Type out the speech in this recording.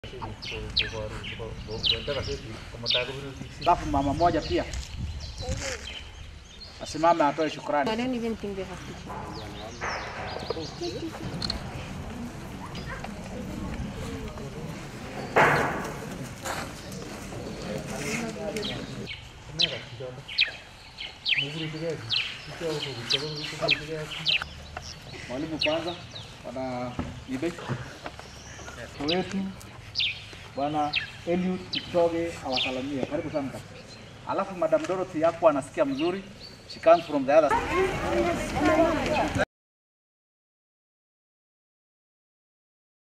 Alafu mama moja pia asimame atoe shukrani. I don't even think they have to. Mwalimu kwanza, bwana Ibe wetu bwana Eliud Kipchoge awasalamie. Karibu sana kaka. Alafu Madam Dorothy yako anasikia mzuri. She comes from the other